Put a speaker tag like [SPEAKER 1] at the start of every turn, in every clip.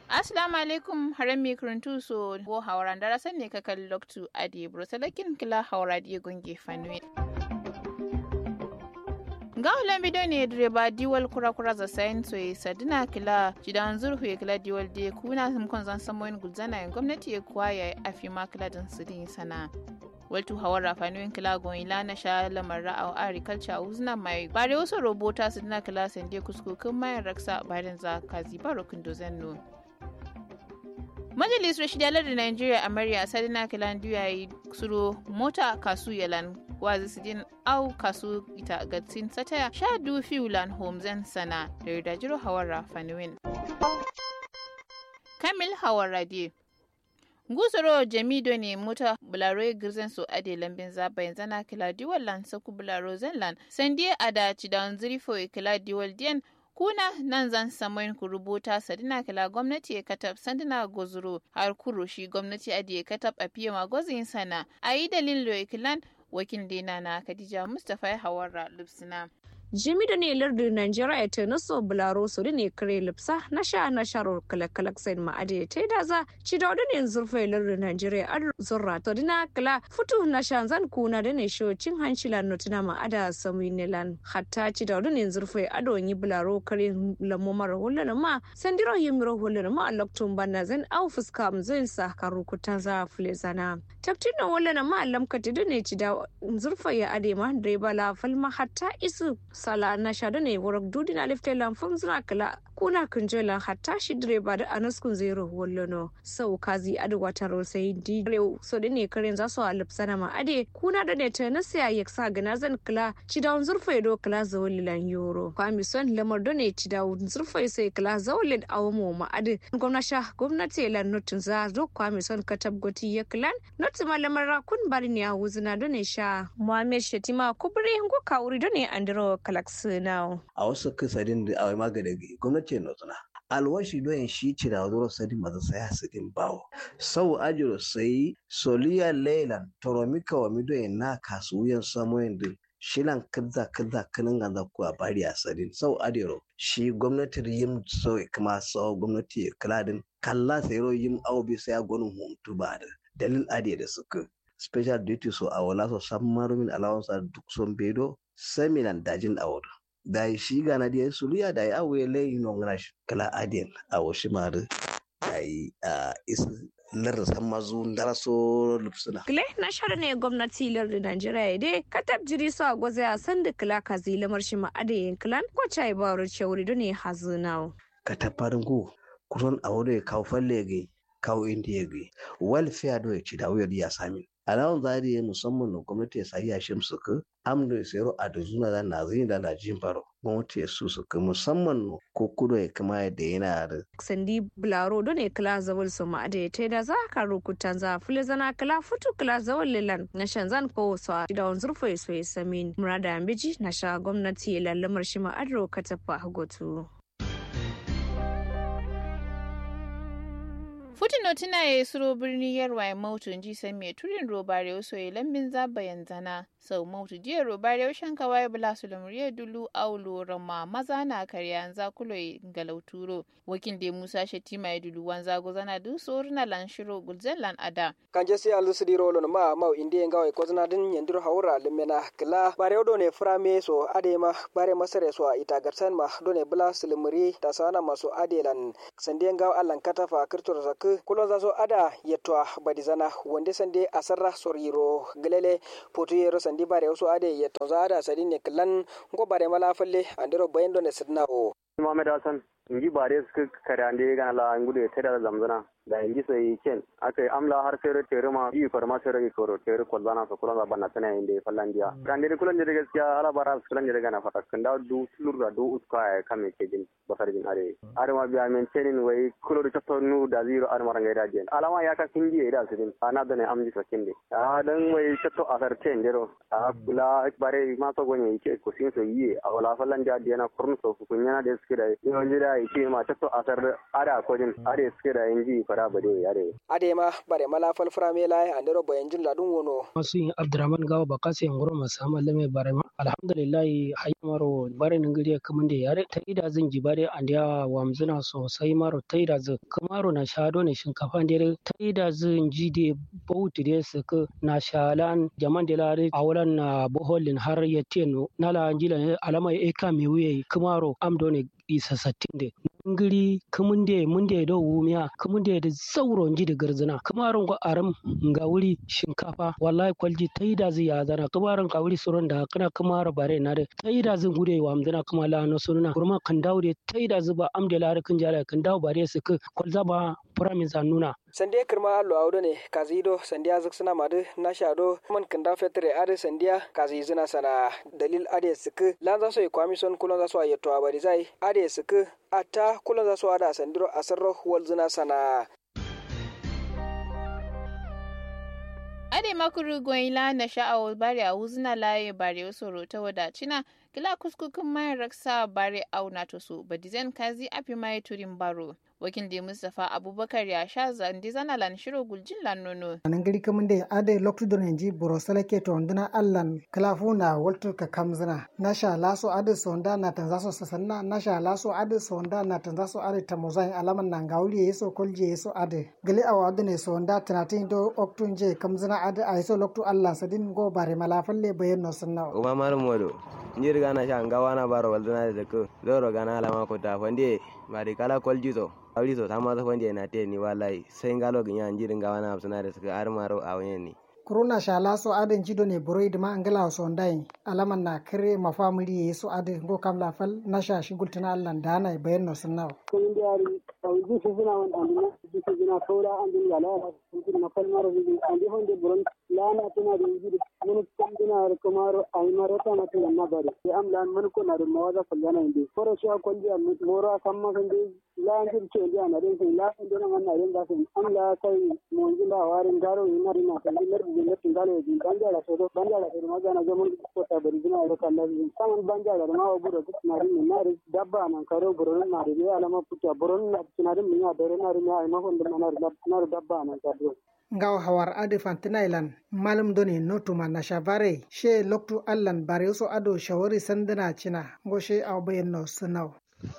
[SPEAKER 1] Assalamu alaikum haram mi kuruntu so go hawran dara san ne ka kalli loktu adi brosalakin kila hawra di gonge fanwe. Ga ulan bido ne direba diwal kura kura za sayin so sadina kila jidan zurhu ya kila diwal de kuna sun zan samoyin gulzana yan gwamnati ya kuwa ya afi ma kila din sidin sana. waltu hawar rafanuyin kila gon ila na sha lamar ra'a agriculture a uzna mai bare wasu robota su dina kila sande kuskukin mayan raksa bayan za ka ziba rokin dozen no majalisar shidalar da nigeria a mariya sadina kilan duya yi suro mota kasu yalan wazi sidin au kasu ita gatsin sataya sha du fiulan homzen sana da yarda jiro hawar rafanuyin kamil hawar radiyo gusoro jamido ne mota bularo girzan su ade lambin zaba yanzu na kila diwal lan saku bularo zenlan sandie ada cidan zirifo kila diwal diyan kuna nan zan samoyin ku rubuta sadina kila gwamnati ya katab sandina gozuro har kuro shi gwamnati ade ya katab a fiye magozin sana a yi dalilin lo kilan wakil dina na khadija mustapha ya hawarra lupsina
[SPEAKER 2] jimi da ne lardin Najeriya ta naso bularo su ne kare lipsa na sha na sharo kalakalak sai ma ade ta da za ci da ne zurfai lardin Najeriya an zurra to dina kala futu na sha zan kuna da ne sho cin hanci lan notuna ma ada sami ne lan hatta ci da ne zurfai ado yi bularo kare lamu mara hulun ma sandiro yi miro hulun ma loktun banna zan au fuska mu zai sa karu kutan za fule zana taktin na hulun ma lamkati da ne ci da zurfai ya ade ma da bala falma hatta isu sala na shadu ne wurin dudi na lifte lamfun zina kala kuna kunjela hatta shi direba da anaskun zero wallono sau kazi adu wata rosai di rew so da ne karen za su alip sana ma ade kuna da ne ta na siya ya sa gana zan kala ci da zurfa do kala zawalilan yoro kwami son lamar da ne ci da zurfa sai kala zawalin awamo ma ade gwamnati gwamnati lan nutun za zo kwami son katab goti ya klan nutu malamar rakun bari ne a wuzina da ne sha muhammed shetima kubri ngo kawuri da ne andiro kalaksinao
[SPEAKER 3] a wasu kasarin da awai magana gwamnati ce nozuna alwashi doyin shi ci da wazuro sadi maza sai hasidin bawo sau ajiro sai soliya leilan toromika wa midoyin na kasuwan samoyin din shilan kadza kadza kanin ganza ku a bari a sadin sau adiro shi gwamnati yin sau kuma sau gwamnati kaladin kalla sai ro yin aubi sai ya gwanin huntu ba da dalil ade da suka special duty so a wala so san marumin allowance duk son bedo seminan dajin awar da shi gana da suluya da ya awe lai no ngana kala adien a washi mare da yi a is lar san mazu ndara so lupsuna
[SPEAKER 2] kile na shara ne gwamnati lar da Najeriya dai katab jiri so a gwaza ya san da kila kazi lamar shi ma adayin kilan ko chai ba ru chawri do ne hazunawo
[SPEAKER 3] kataparin ku kuron a wuri kawo falle gai kawo indiya gai welfare do ya ci da wuyar ya sami alawun zari musamman na gwamnati ya sayi yashin su ka amdo ya sayar a da zuna da na zini da na jin baro gwamnati ya su su ka musamman ko kudo ya kama yadda yana da.
[SPEAKER 2] sandi bularo don ne kila zawal su ma'ada ya da za ka rukutan za fili zana kila futu kila zawal lilan na shan zan ko wasu a da wanzur fa so ya sami murada ambiji na sha gwamnati ya lallamar shi ma'adro ka tafa hagotu.
[SPEAKER 1] Futino tuna ya suro birni yarwa ya mautu ji san mai turin robare wasu ya lambin zaba yanzana sau mautu jiya robare ya shanka waye bula su lamuriya dulu aulo rama maza na karya za kulo ya galauturo wakil da musa shatima ya dulu wanza gozana du sori na lan shiro gulzen lan ada.
[SPEAKER 4] kanje si alu sidi rolo ma mau indi ngawa ko zana din yandur hawra limena kila bare do ne frame so ade ma bare masare so ita garsan ma do ne bula su lamuri ta sana maso adelan sande ngawa allan katafa kirtor zak kulon za so ada yettoa badi zana wonde sande asarra soriro gelele potu yero sandi bare so ade yetto za ada sadi ne klan go bare mala falle andero bayendo ne sidna o
[SPEAKER 5] Muhammad Hassan inji bare suka kare ande gana la ngude tada zamzana da inji sai ken aka amla har fere tere ma yi farma tere ko ro tere ko zana so kulan banna tana inde fallandiya kan dire kulan dire gaskiya ala bara kulan dire gana fata kan da du tulur da du uska ya kame ke jin basar jin are are ma biya men tenin wai kulo da to nu da zero ar maranga da jen alama ya ka kinji da su din ana da ne amji so kinde a dan wai to asar ten dero a kula bare ma so gonye ke ko sin so yi a wala fallandiya diana kurnu so kunya da suke da yawan jira ike ma ta so asar ada kodin are suke da inji fara bade are
[SPEAKER 4] ade ma bare mala fal frame lai andero boyen jin ladun wono
[SPEAKER 6] masu yin abdurrahman gawa ba kasi yan gurma sama lame bare ma alhamdulillah haymaro bare ningiri kaman da yare ta ida zan ji bare an da wamzuna sosai maro ta ida zan kamaro na shado ne shinkafa da ta ida zan ji da bauti da su ka na shalan jaman da lare a wurin na boholin har ya teno na la jila alama e ka me wuye kamaro amdo ne isa sattin da ngiri kamunde munde do wumiya kamunde da sauron ji da garzina kamaron go aram nga wuri shinkafa wallahi kwalji taida zai ya zana kamaron ka wuri suron da kana kamara bare na da taida zan gude wa amdana kuma la no sunna kurma kan dawo da taida zuba amde la kan jala kan dawo bare su ka kwalza ba promise nuna
[SPEAKER 4] sandiya kirma allo awdo ne kazido sandiya zuksuna madu na shado man kanda fetre ade sandiya kazi zina sana dalil ade sik lan za so kwami son kulon za so ayeto abari zai ade sik ata kulon za so ada sandiro asarro wal zina sana
[SPEAKER 1] ade makuru goyila na sha'awo bari a wuzna laye bari osoro ta wadacina kila kuskukun mai raksa bari au na toso badizen kazi api mai turin baro wakil da mustapha abubakar ya sha zandi zana lan shiro guljin lan nono
[SPEAKER 7] anan gari kamun da ade loktu don yanji borosala ke to nduna allan klafu na walter ka kamzina na sha laso ade sonda na tanzaso sasanna na sha laso ade sonda na tanzaso ade tamozai alaman na ngawli yeso kolje yeso ade gali awa ne sonda tanatin do oktun je kamzina ade aiso loktu allan sadin go bare malafalle bayan no sanna
[SPEAKER 8] uma marum modo njir gana sha ngawana baro walduna da ko loro gana alama ko ta fande bari kala koljizo awli so tama so fande na te ni wallahi sai ngalo ginya njir ngawana absuna da suka armaro a wayen ni
[SPEAKER 7] kuruna shala so aden jido ne buroid ma angala so ndai alaman na kire mafamili yeso ade go kam la fal na sha shi gultana allan dana bayan no sunna
[SPEAKER 9] kun diari tawji su suna wan andina ji su jina tora andin yala kun na fal maro bi andi honde buron lana tana da ji mun kan dina kumaro ai maro ta na tana na bari sai am lan mun ko na da mawaza kullana inde foro shi ko ndi am moro samma kan de la anjir ce ndi na den sai la ndona man na den da sai am la kai mon jinda warin garo ina rina kan lar bi ne tingalo bi banjala so do banjala so ma gana jamon ko ta bari dina ro kan lazi saman banjala ma wa buro na rin na ri dabba nan karo buro na ri ya alama puta buro na tinarin min ya dare na ri na ai ma hon da na ri na ri dabba nan ka do
[SPEAKER 7] ngaw hawar ade fantinailan malum doni notuma na shavare she loktu allan bareso ado shawari sandana cina ngo she aw bayen no sunaw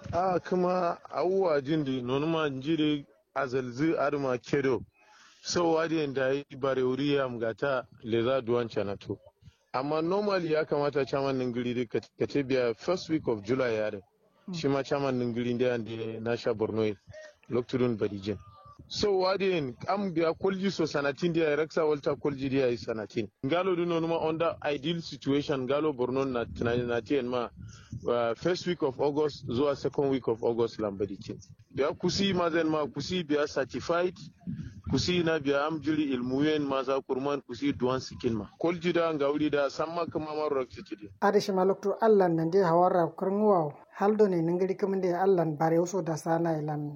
[SPEAKER 10] a kuma awuwa jindi nonuma njiri azalzi aduma kedo so wadi da yi bare wuri ya mgata leza duwan canato amma normally ya kamata chairman ningiri ka ce biya first week of july yare shi ma chairman ningiri da na sha borno lokturun badijin so wadin am biya kolji so sanatin dia raksa walta kolji dia is sanatin ngalo du nonuma under ideal situation ngalo borno na na tien ma uh, first week of august zuwa second week of august lambadi kin biya kusi mazen ma kusi biya certified kusi na biya am jiri ilmuyen ma za kurman kusi duwan sikin ma kolji da ngawli da samma kama ma raksa kidi
[SPEAKER 7] ade shi maloktu allan nan dai hawara kurngwaw haldo ne ningiri kamande allan bare uso da sana ilan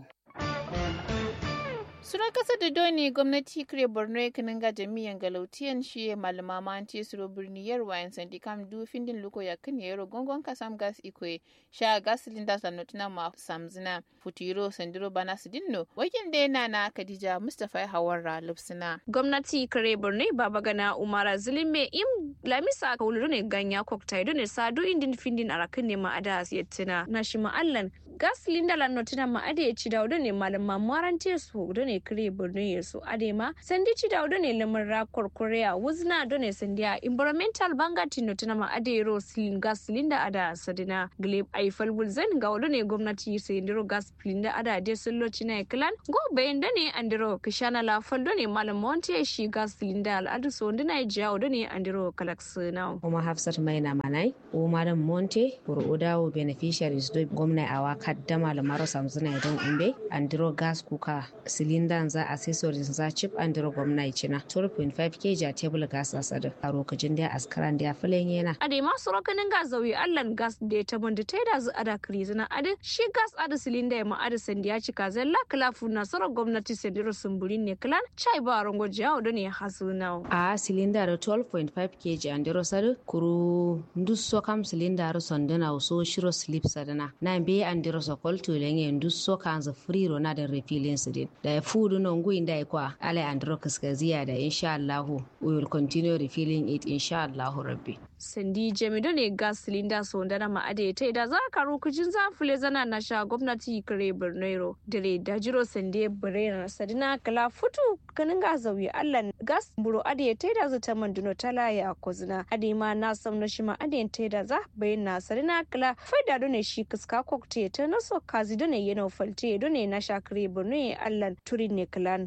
[SPEAKER 1] Suran kasa da doni gwamnati kire Borno ya kanin ga jami'an galautiyan shi ya malama manti suro birni yarwa yan sandi kam du findin luko ya kan yaro gongon kasam gas ikwe sha gas linda sanotina ma samzina futiro sandiro bana sidinno wakin da yana na Khadija Mustafa Hawarra Lupsina.
[SPEAKER 2] gwamnati kare borno baba gana umara zulime im lamisa ka wuluru ne ganya koktai ne sadu indin findin arakin ne ma'ada asiyyatina na shi ma'allan gas linda lan notina ma'ada ya ci daudu ne malam mamuwaran su da ne kare borno ya su ade ma sandi ci daudu ne lamar rakor korea wuzna do ne sandiya environmental bangati notina ma'ada ya ro silin gas linda ada sadina gleb aifal bulzan ga wadu ne gwamnati sai ndiro gas linda ada de sullo cina klan go bayan da ne andiro kishana la faldo ne malam monte shi gas linda al'adu so ndina ya wadu ne andiro kalax now
[SPEAKER 11] kuma hafsat maina manai o madam monte pour odawo beneficiaries do gwamna awa kaddama lamaro samsuna don umbe andiro gas kuka cylinder za accessories za chip andiro gwamna cina 12.5 kg a table gas asada a lokacin da askaran da filen yana
[SPEAKER 2] ade ma su rokanin gas zawi allan gas da ta banda ta da zu ada krizina ade shi gas ada cylinder ya ma ada sandiya cika zalla klafu na soro gwamnati sandiro sumburin ne klan chai ba rongo jawo da ne hasuna
[SPEAKER 11] a cylinder da 12.5 kg andiro sadu kuru ndusso kam cylinder sondana so shiro slip sadana na be andiro andiro sokol tulenge ndusso kanza friro na da refilling sidin da fudu no ngui ndai kwa ale andiro kaskaziya da insha Allah we will continue refilling it insha Allah rabbi
[SPEAKER 2] sandi jamido ne gas cylinder so da na ma'ade ta da za ka rokujin zafule zana na sha gwamnati kare bornero dare da jiro sande birena sadina kala futu kanin ga zauyi allah gas buro ade ta da zata manduno tala ya kozina ade ma na sam na shima ade ta da za bayyana sadina kala faida done shi kiska kokte ta na so kazi done yana falte done na sha kare borno allah turin ne kalan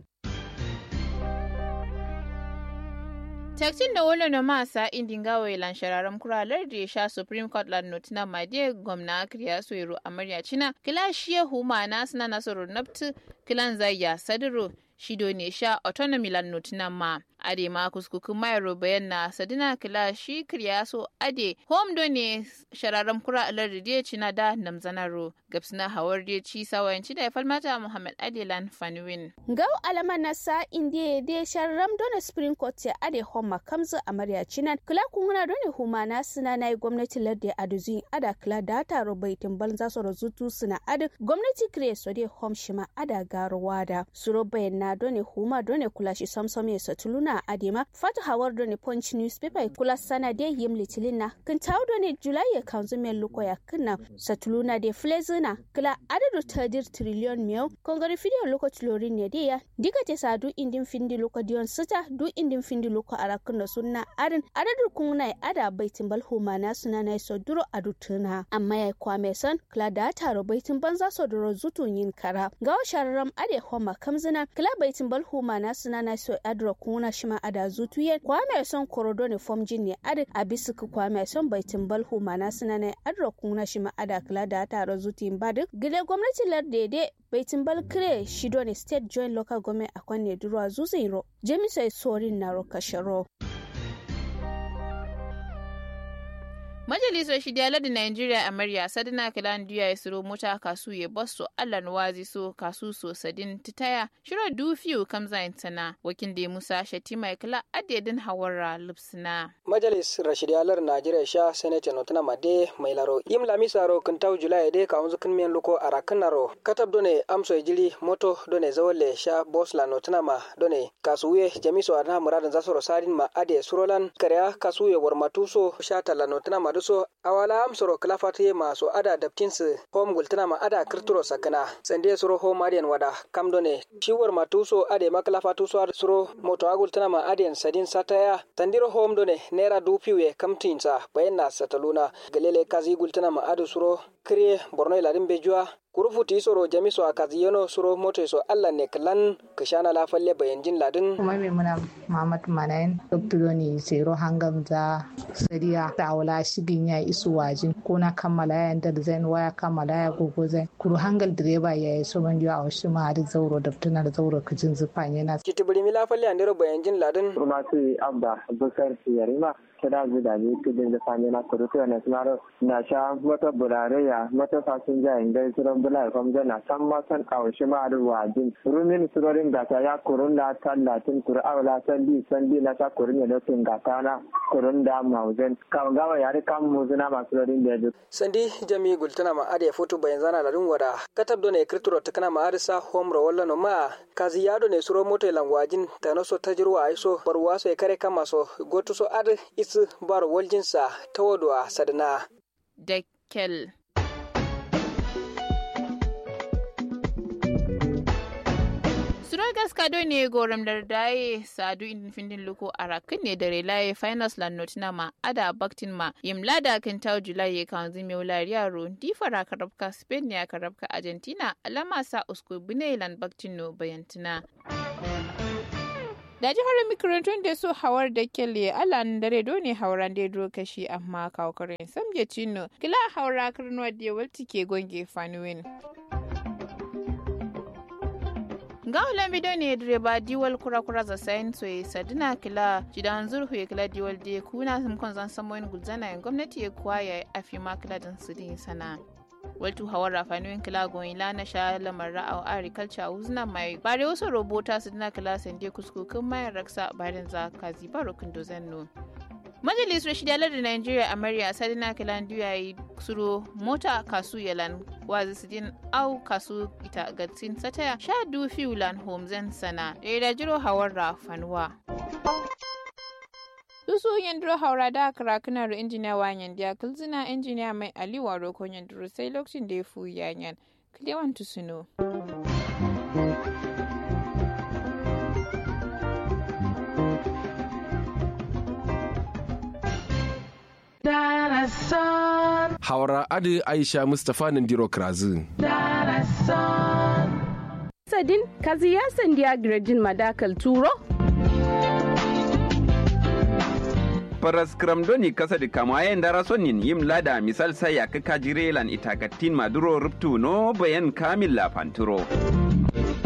[SPEAKER 1] Taktin da wolo no masa indin gawe lan shararam kuralar da ya sha Supreme Court lan notina made gwamna kriya soyiro amarya cina kila shiye huma na suna nasarar naftu kilan zayya sadiro shido ne sha autonomy lan notina ma ade ma kuskukun mayaro bayan na sadina kila shi kriya so ade home do ne shararam kura alar da cina da namzanaro gabsina hawar da ci sawayanci da ya falmata Muhammad Adelan Fanwin.
[SPEAKER 12] Gau alama na sa indiya de shararam dona Supreme Court ya ade home makamzu amarya cinan kila kunguna dole huma na suna na yi gwamnati ladde a duzi ada kila da taro baitin banza su razutu suna adu gwamnati kire so de hom shima ada garuwa da suro bayan na dole huma dole kula shi samsam ya satuluna adema fatu hawar dole punch newspaper kula sana de yim litilin na kin tawo dole julai ya kanzu men luko ya kinna satuluna de flezina kila adadu tadir trillion miyau kongari fidiyo luko tulorin ne de ya diga te sadu indin findi luko diyon sita du indin findi luko arakin da sunna arin adadin kuna ada baitin bal humana suna na so duro a dutuna amma ya kwame son kla da taro baitin banza so duro zutun yin kara ga shararam ade homa kamzina kla baitin bal humana suna na so adro kuna shima ada zutu yen kwame son korodo ne fom jin ne ade abisu ku kwame son baitin bal humana suna na adro kuna shima ada kla da taro zutin badu gile gwamnati lardede baitin bal kire shido ne state joint local government akwanne duro a zuzin jemiso sorin na rokasharo
[SPEAKER 1] Majalisar Shidiyar da Najeriya a Murya Sadina Kilan Duya ya siro mota kasu ya basso Allah wazi so kasu so sadin titaya shiro dufiyu kamza intana wakin da Musa Shatima kila adedin hawara lupsina.
[SPEAKER 4] Majalis Rashidiyalar Najeriya sha Senate notuna made mai laro yim lamisaro kintau Julai de ka unzu kinmiyan luko arakin naro katab done amso jili moto done zawale sha bosla notuna ma done kasuye jamiso arna muradin zasoro sadin ma ade surolan karya kasuye warmatuso sha tala notuna ma duso awala am soro klafati ma so ada daptinsu hom gultana ma ada kirturo sakana sande soro hom adian wada kamdone shiwar ma tuso ade ma klafatu so soro moto agultana ma adian sadin sataya tandiro hom done nera dupiwe kamtinsa bayanna sataluna galele kazi gultana ma adu soro kriye borno iladin bejua kurufuti soro jami so akazi yono soro moto so allah ne klan kishana la falle bayanjin ladin
[SPEAKER 13] kuma me muna mamat manayin doktor ni sero hangam za sariya tawala shigin ya isu wajin ko na kammala ya da zan waya kammala ya gogo zan kuru hangal direba ya yi so man a wasu ma da zauro da tunar zauro kajin zufa yana
[SPEAKER 4] kitibiri mi la falle andero bayanjin ladin
[SPEAKER 14] rumati abda bukar yarima kira zuda ne kudin da fanye na kurutu na sunaro na sha mata burare ya mata fasin jayin gai suran bula kom jana san ma san kawashi ma da wajin rumin surorin gata ya kurun da tallatin kuru awla san bi san bi na ta kurun ya lokin gata na kurun da mauzen kan gawa ya rika muzuna masu surorin da ya
[SPEAKER 4] sandi jami gultana ma ade foto bayan zana ladin wada katab do ne kirturo ta kana ma arisa homro walla no ma kazi yado ne suro moto langwajin ta no so tajirwa aiso barwa so kare kama so goto so ad isu bar waljinsa ta wadwa sadana
[SPEAKER 1] Dekkel. Surogas kado ne goram dardaye sadu indin findin luko a rakin ne da relaye finals lannotina ma ada baktin ma yim lada kan tawo julai ya kan zime wulari yaro di fara karabka spain ne a karabka argentina alama sa usko bine lan baktin no bayantina. da jihar makarantun da su hawar da kelle alan dare dole hauran da duro kashi amma kawkarin samje cino kila haura karnuwa da walti ke gonge fanuwin ga ulan bido ne direba diwal kura kura za sayin soye sadina kila jidan zurhu ya kila diwal da kuna sun kon zan samoyin gulzana yin gwamnati ya kuwa ya afi ma kila dan su din sana waltu hawar rafanuyin kila goyin la na sha lamar ra'aw agriculture uzna mai bare wasu robota su dina kila sande kuskukin mayan raksa bayan za ka ziba rokin dozen no majalisar shidalar da nigeria amarya sadina kilan yi suro mota kasu yalan wazi sidin au kasu ita gatsin sataya sha du fiulan homzen sana da jiro hawar fanuwa Dusu yandiro haura da karakunar injiniya wanyan dia kulzina injiniya mai aliwa rokon yandiro sai lokacin da ya fu yanyan kilewan tusuno.
[SPEAKER 15] Haura Adi Aisha Mustapha Nandiro Krazin.
[SPEAKER 16] Sadin kazi ya sandiya Gradin Madakal Turo?
[SPEAKER 17] Paras kramdoni kasa di kamayen dara sonin yim lada misal saya ke kajirelan itakatin maduro ruptu no bayan kamil la panturo.